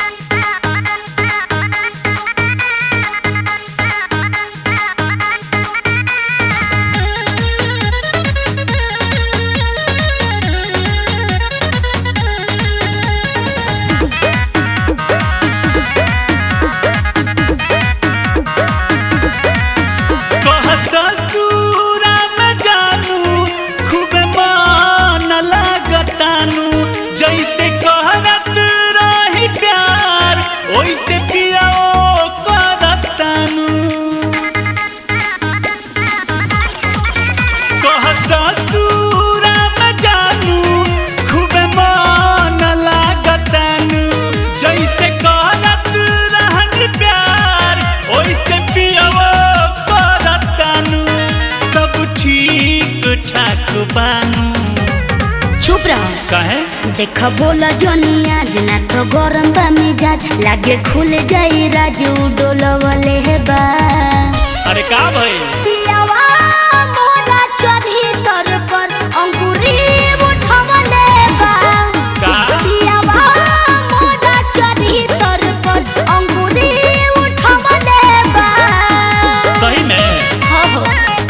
कह ससुरा में जानू खूब मन लागतानू जैसे कहरत रही प्यार ओइसे पियाओ करतानू कह ससुरा में जानू खूब मन लागतानू जैसे कहरत रहनी प्यार ओइसे पियाओ करतानू सब ठीक ठाक बानू चुप रहो काहे देख बोला जनी आज ना तो गरम बा मिजाज लागे खुल जाई राजू डोलवले हे बा अरे का भई पियावा मोरा चढ़ी तर पर अंकुरी उठवले बा का पियावा मोरा चढ़ी तर पर अंकुरी उठवले बा सही में हो हो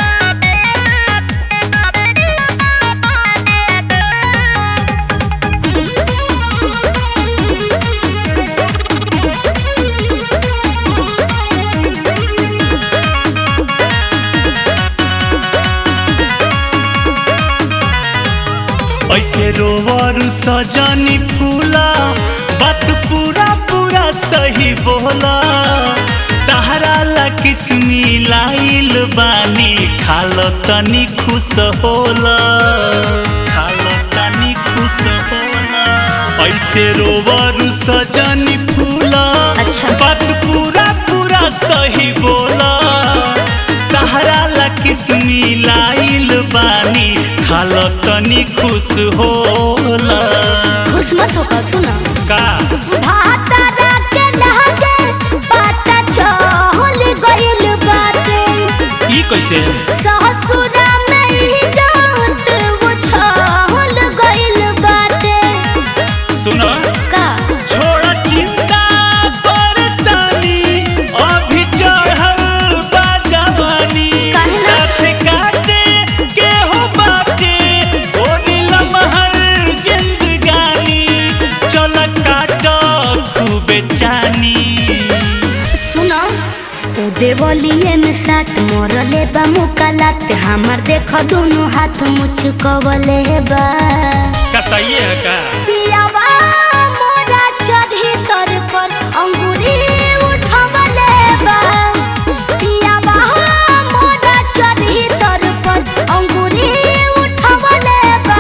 ऐसे रोवर सजनी फूला बात पूरा पूरा सही बोला तहरा ला किस्मी लाइल बानी खाल तनी खुश होला खाल तनी खुश होला ऐसे रोवर सजनी फूला अच्छा। बात पूरा पूरा सही बोला तहरा ला किस्मी लाइल बानी खाल तनी खुश होला खुश मत हो सुनो का भातारा के लहके पाता चहल गइल बाटे ई कैसे ससुरा में ही जात वो छहल गइल बाटे सुनो का छोड़ चिंता परेशानी अभी चढ़ल बा जवानी काहे ना? साथ काटे के हो बाटे ओ नीलम हर जिंदगानी चल काट खूबे चानी सुनो उ देवलिए में साथ मोरले बा मुकालात हमर देख दोनों हाथ मुचकवले बा का सही है का पियावा मोरा चढ़ी तर पर अंगूरी उठवले बा पियावा मोरा चढ़ी तर पर अंगूरी उठवले बा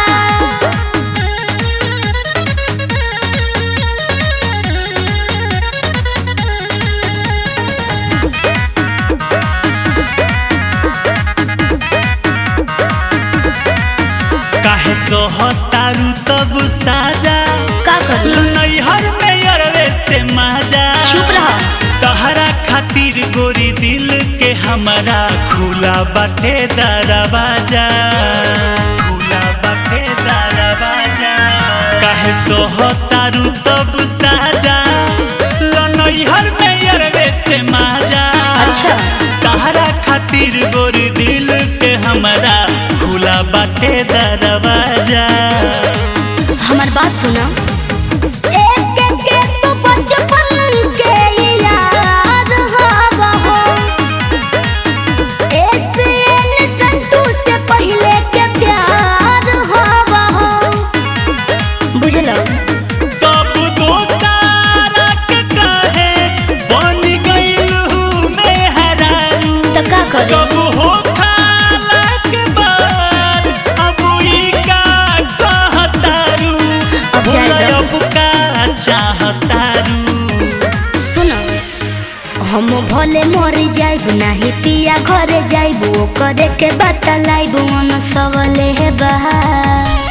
काहे सोहतारू तब साजा का करी नैहर में अरवे से माजा चुप रह तहरा खातिर गोरी दिल के हमारा खुला बाटे दरवाजा खुला बाटे दरवाजा काहे सोहतारू तब साजा नैहर में अरवे से माजा अच्छा। तहरा खातिर गोरी दिल के हमारा खुला बाटे दरवाजा हमार बात सुनो एक एक के तो बचपन के याद हवा हो ऐसे न संतू से पहले के प्यार हवा हो बुझलो तब दोस्तारा के काहे बन गइल हूँ मैं हरारू तो का करे कब हो खाला के बाद अब ई का कहतारू अब जाए बोला दो। अब का चाहतारू सुनो हम भले मर जाइब नाही पिया घरे जाइब ओ करे के बतलाइब मन सबले हे बहा